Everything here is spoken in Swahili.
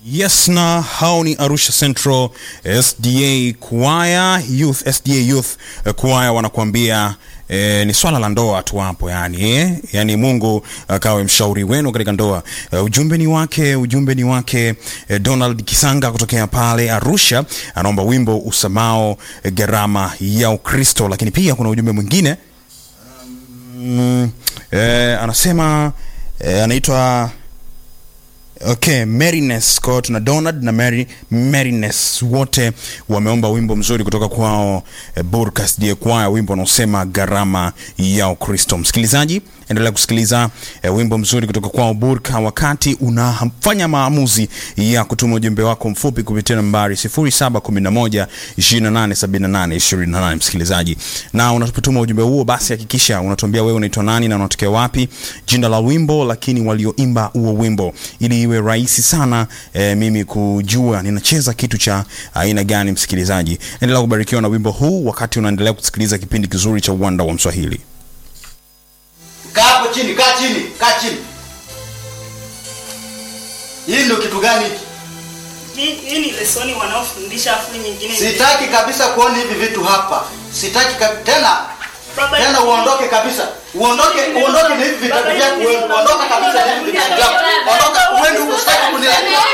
Yes, na hao ni Arusha Central SDA Choir Youth, SDA Youth eh, Choir wanakuambia eh, ni swala la ndoa tu hapo yani, eh? Yani Mungu akawe mshauri wenu katika ndoa. Eh, ujumbe ni wake, ujumbe ni wake eh, Donald Kisanga kutokea pale Arusha anaomba wimbo usamao eh, gharama ya Ukristo, lakini pia kuna ujumbe mwingine mm, eh, anasema eh, anaitwa Okay, Merines kwao tuna Donald na Mary Merines wote wameomba wimbo mzuri kutoka kwao eh, Burkas Die Choir, wimbo unaosema gharama ya Ukristo. Msikilizaji, endelea kusikiliza eh, wimbo mzuri kutoka kwao Burka wakati unafanya maamuzi ya kutuma ujumbe wako mfupi kupitia nambari 0711 2878 28. Msikilizaji, na unapotuma ujumbe huo, basi hakikisha unatuambia wewe unaitwa nani na unatokea wapi, jina la wimbo, lakini walioimba huo wimbo, ili iwe rahisi sana eh, mimi kujua ninacheza kitu cha aina gani. Msikilizaji, endelea kubarikiwa na wimbo huu wakati unaendelea kusikiliza kipindi kizuri cha uwanda wa Mswahili. Kaa hapo chini, kaa chini, kaa chini. Hii ndio kitu gani hiki? Hii hii ni lesoni wanaofundisha afu nyingine. Sitaki kabisa kuona hivi vitu hapa. Sitaki kab... tena Baba, tena uondoke kabisa. Uondoke, uondoke na hivi vitabu vyako wewe. Ondoka kabisa na hivi vitabu vyako. Ondoka uende huko sitaki kuniletea.